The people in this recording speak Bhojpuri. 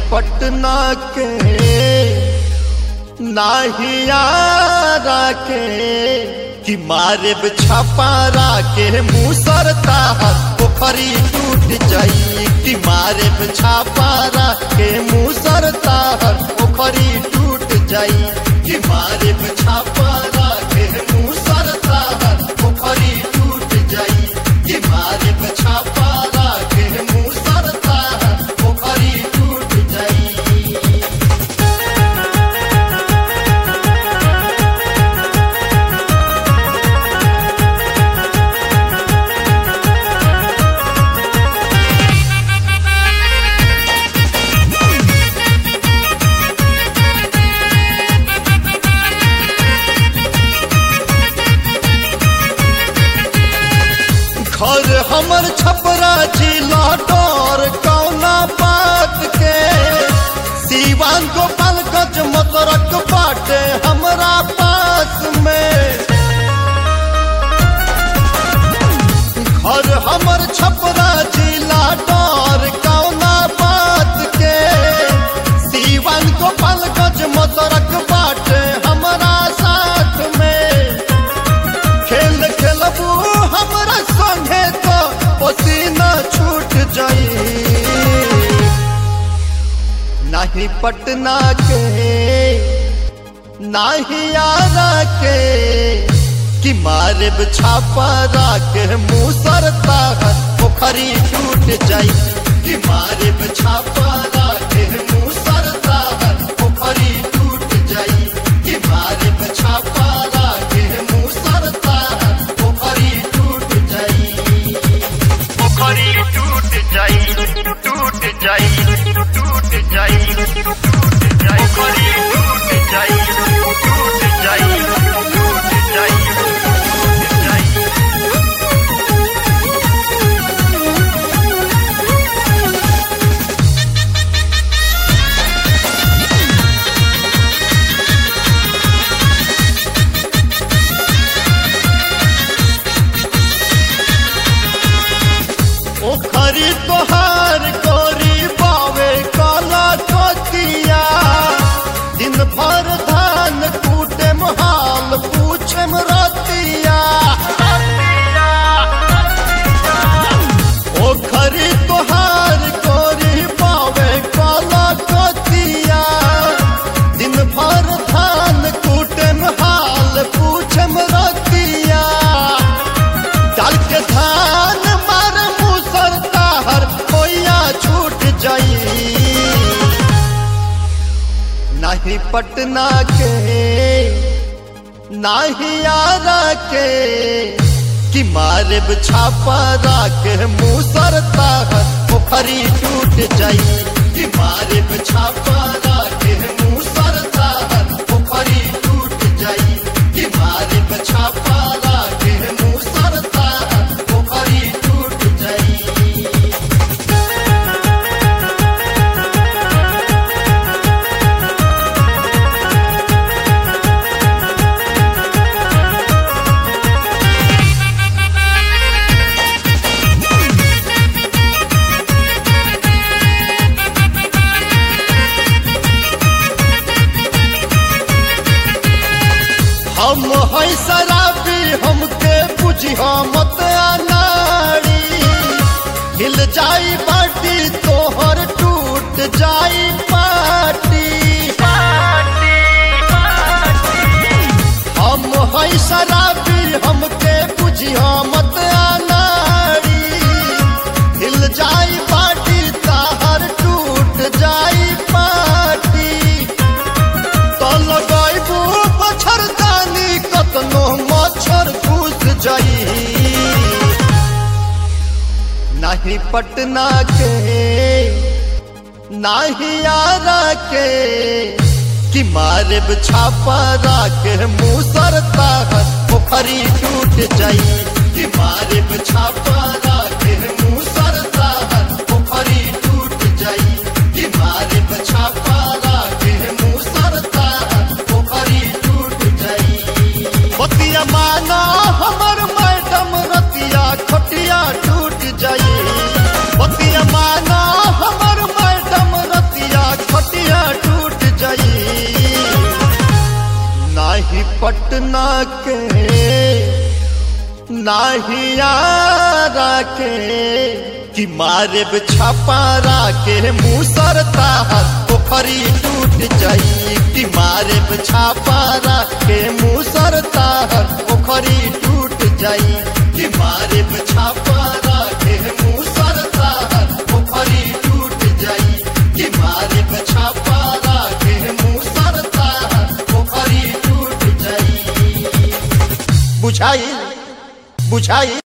पटना के नाहियारा के कि मारे छपारा के मुसरता पोखरी टूट जाई कि मारे छापारा के मुसरता पोखरी टूट जाई कि मारे छापारा के मुसरता पोखरी टूट जाई कि मारे छापारा के मुसरता पोखरी टूट जाई घर हमर छपरा जिला डर कौना बात के सीवान गोपालगंज मतरक बाटे हमरा पास में घर हमर छपरा जिला डर कौना बात के सीवान गोपालगंज मतरक बाटे हमरा साथ में खेल खेलबू हमरा संगे तो पसीना छूट जाई नहीं पटना के नहीं आरा के कि मारे छापा के मुँह सरता पोखरी टूट जाई कि मारे छापा के मुँह सरता पोखरी टूट जाई कि मारे छापा के मुँह सरता पोखरी टूट जाई पोखरी टूट जाई टूट जाई टूट जाई टूट जाई पोखरी टूट जाई टूट जाई टूट जाई टूट जाई ओखरी तोहार कोरी बावे काला कोतिया दिन भर धान कूटे हाल पूछे रतिया ओखरी तोहार कोरी बावे काला कोतिया दिन भर धान कूटे हाल पूछे रतिया डाल के धान मार मुसर ताहर कोया छूट जाई नहीं पटना के नहीं आरा के कि मारे छापा के मुसर ताहर पोखरी टूट जाई कि मारे छापा के मुसर ताहर पोखरी टूट जाई कि मारे छापा के मुसर ताहर पोखरी टूट जाई हम है शराबी हमके बुझी मत अनाड़ी हिल जाई बाटी तोहर टूट जाई पाटी हम है शराबी हमके बुझी मत अनाड़ी हिल जाई बाटी ताहर टूट जाई पाटी तो लगाइबू मच्छरदानी कतनो मच्छर घुस जाई नहीं पटना के नहीं आरा के कि मारे छापा के मुँह सरता पोखरी टूट जाई कि मारे छापा के मुँह सरता पोखरी टूट जाई कि मारे छापा के मुँह सरता पोखरी टूट जाई बतिया माना हमर मैडम रतिया खटिया टूट जाई बतिया माना हमर मैडम रतिया नाहिया राखे कि मारे छापा राखे मुसरता पोखरी टूट जाई कि मारे छापा राखे मुसरता पोखरी टूट जाई कि मारे छापा राखे मुसरता पोखरी टूट जाई कि मारे छापा राखे मुसरता पोखरी टूट जाई बुझाई बुझाई